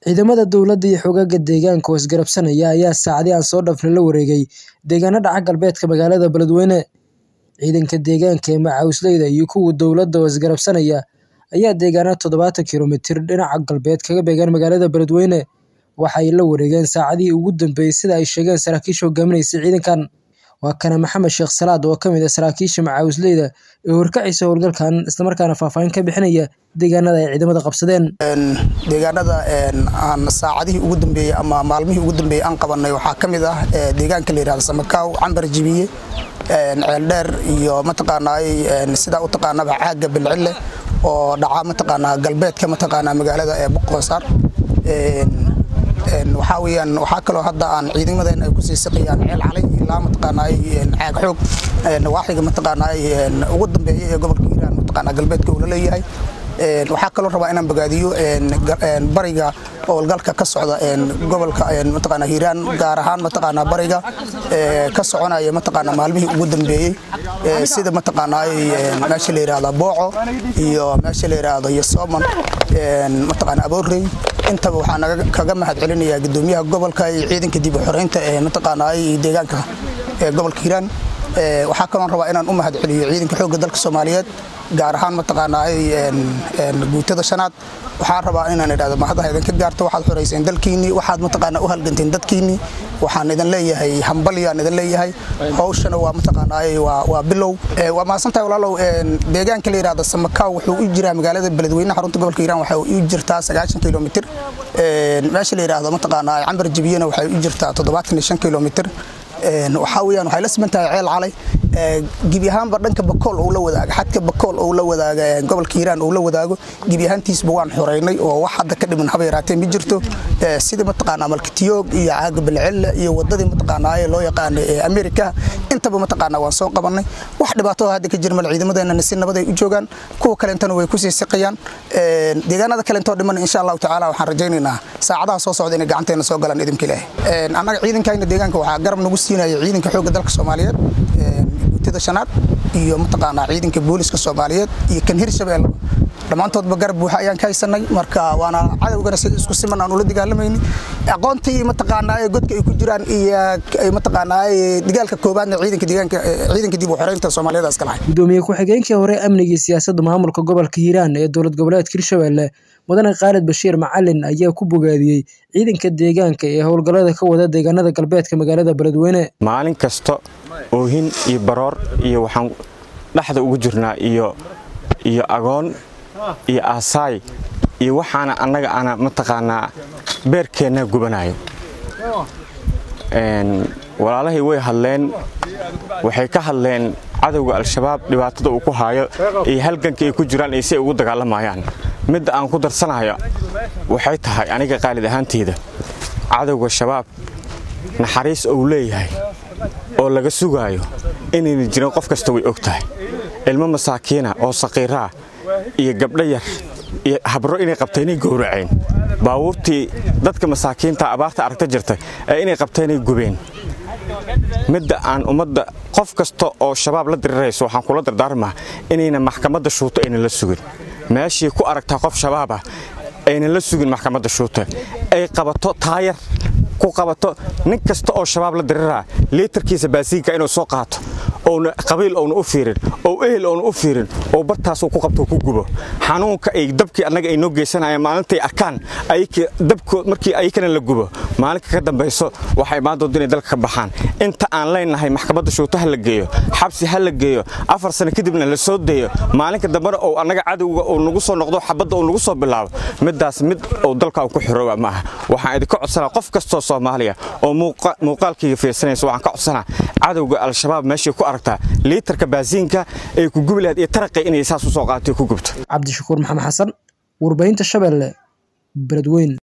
Ciidamada dowladda iyo xoogagga deegaanka oo isgarabsanaya ayaa saacadihii aan soo dhaafnay la wareegay deegaanada dhaca galbeedka magaalada Beledweyne. Ciidanka deegaanka ee macawisleyda iyo kuwa dowladda oo isgarabsanaya ayaa deegaanada todobatan kiilomitir dhinaca galbeed kaga beegan magaalada Beledweyne. Waxa ay la wareegeen saacadihii ugu dambeeyay sida ay sheegeen saraakiisha hogaaminaysa ciidankan. Waa kana Maxamed Sheekh Salaad oo ka mid ah saraakiisha macawisleyda ee horkacaysa howlgalkan isla markaana faahfaahin ka bixinaya deegaanada ay ciidamada qabsadeen. deegaanada aan saacadihii ugu dambeeyey ama maalmihii ugu dambeeyey aan qabanay waxaa ka mid ah deegaanka la yidhahdo Samakaaw Cambar Jibiye ceeldheer iyo mataqaanaa sidaa u taqaanaba caaga bilcille oo dhaca mataqaanaa galbeedka mataqaanaa magaalada ee Boqosaar waxaa weeyaan waxaa kaloo hadda aan ciidamadeena ay ku sii siqiyaan ceel calay ilaa mataqaanaa caag xoog nawaaxiga mataqaanaa ugu dambeeya ee gobolka Hiiraan mataqaanaa galbeedka uu la leeyahay waxaa kaloo rabaa inaan bogaadiyo bariga howlgalka ka socda gobolka mataqaanaa Hiiraan gaar ahaan mataqaanaa bariga ka soconaya mataqaanaa maalmihii ugu dambeeyey sida mataqaanaa meesha la yiraahdo Booco iyo meesha la yiraahdo Yosooman mataqaanaa Aboorey intaba waxaan kaga mahad celinayaa gudoomiyaha gobolka iyo ciidanka dib u xoreynta ee mataqaanaa deegaanka ee gobolka Hiiraan waxaa kaloo rabaa inaan u mahad celiyo ciidanka xoogga dalka Soomaaliyeed gaar ahaan mataqaanaa guutada shanaad waxaan rabaa inaan idhaahdo mahadaha idinka gaarto waxaad xoreyseen dalkiinni waxaad mataqaanaa u halganteen dadkiinni waxaan idin leeyahay hambalyaan idin leeyahay hawshana waa mataqaanaa waa bilow waa mahadsantahay walaalow deegaanka la yidhaahdo Samakaaw wuxuu u jiraa magaalada Beledweyne xarunta gobolka Hiiraan waxay u jirtaa 9 kilomitir meesha la yidhaahdo mataqaanaa Cambar Jibiyena waxay u jirtaa 75 kilomitir waxaa weeyaan waxay la siman tahay ceel calay gebi ahaanba dhanka bakool uu la wadaago xadka bakool uu la wadaago gobolka hiiraan uu la wadaago gebi ahaantiisba waan xoreynay oo wax hadda ka dhiman haba yaraatee ma jirto sida mataqaanaa malkitiyoog iyo caaga bilcille iyo wadadii mataqaanaa loo yaqaano amerika intaba mataqaanaa waan soo qabanay wax dhibaato hadda ka jira mal ciidamadeena si nabad ay u joogaan kuwa kalentana way kusii siqayaan deegaanada kalentoo dhiman insha allahu tacaala waxaan rajaynaynaa saacadaha soo socda inay gacanteena soo galaan idinka ilaahay annaga ciidankayna deegaanka waxaa garab nagu siinaya ciidanka xoogga dalka soomaaliyeed guutada shanaad iyo mataqaanaa ciidanka booliska soomaaliyeed iyo kan hirshabeelle dhammaantoodba garab buuxa ayaan ka haysanay marka waana cadowgana si isku siman aan ula dagaalamayni aqoontii mataqaanaa godka ay ku jiraan iyo mataqaanaa dagaalka koobaadna ciidanka deegaanka ciidanka dib u xoreynta Soomaaliyeed iska lahayd gudoomiye ku-xigeenkii hore amniga iyo siyaasadda maamulka gobolka Hiiraan ee dowlad goboleedka Hirshabelle mudane Khalid Bashiir Macalin ayaa ku bogaadiyey ciidanka deegaanka ee howlgallada ka wada deegaanada galbeedka magaalada Beledweyne maalin kasta oohin iyo baroor iyo waxaan dhaxda ugu jirnaa iyo iyo agoon iyo aasaay iyo waxaana annaga ana mataqaanaa beerkeenna gubanayo walaalahay way hadleen waxay ka hadleen cadowga al-shabaab dhibaatada uu ku haayo iyo halganka ay ku jiraan iyo si ay ugu dagaalamayaan midda aan ku darsanayo waxay tahay aniga qaalid ahaanteyda cadowga shabaab naxariis uu leeyahay oo laga sugaayo inayna jirin qof kasta way og tahay ilmo masaakiina oo saqiiraa iyo gabdho yar iyo habro inay qabtay inay gowraceen baabuurtii dadka masaakiinta abaarta aragta jirta ee inay qabteenay gubeen midda aan ummadda qof kasta oo shabaab la dirirayso waxaan kula dardaarmaa inayna maxkamadda shuuto aynan la sugin meeshii ku aragtaa qof shabaabah aynan la sugin maxkamadda shuuta ay qabato taayar ku qabato nin kasta oo shabaab la diriraa liitarkiisa baasiinka inuu soo qaato ouna qabiil ouna u fiirin oo ehel ouna u fiirin oo bartaasuu ku qabto ku gubo xanuunka ay dabkii annaga ay noo geysanayaan maalintay arkaan dabkood markii ayakana la gubo maalinka ka dambayso waxay imaan doonta inay dalka ka baxaan inta aan leenahay maxkamadda shuuto ha la geeyo xabsi ha la geeyo afar sano kadibna la soo deeyo maalinka dambena oo annaga cadowga uu nagu soo noqdo xabadda uu nagu soo bilaabo middaas mid uu dalka ku xirooba ma aha waxaan idinka codsanaa qof kastoo soomaaliya oo muuqaalkayga fiirsanaysa waxaan ka codsanaa cadowga al-shabaab meeshii ku aragtaa liitarka baasiinka ay ku gubi lahayd iyo taraqi inay saas u soo qaatay ku gubto cabdishakuur maxamed xasan warbaahinta shabeelle beledweyne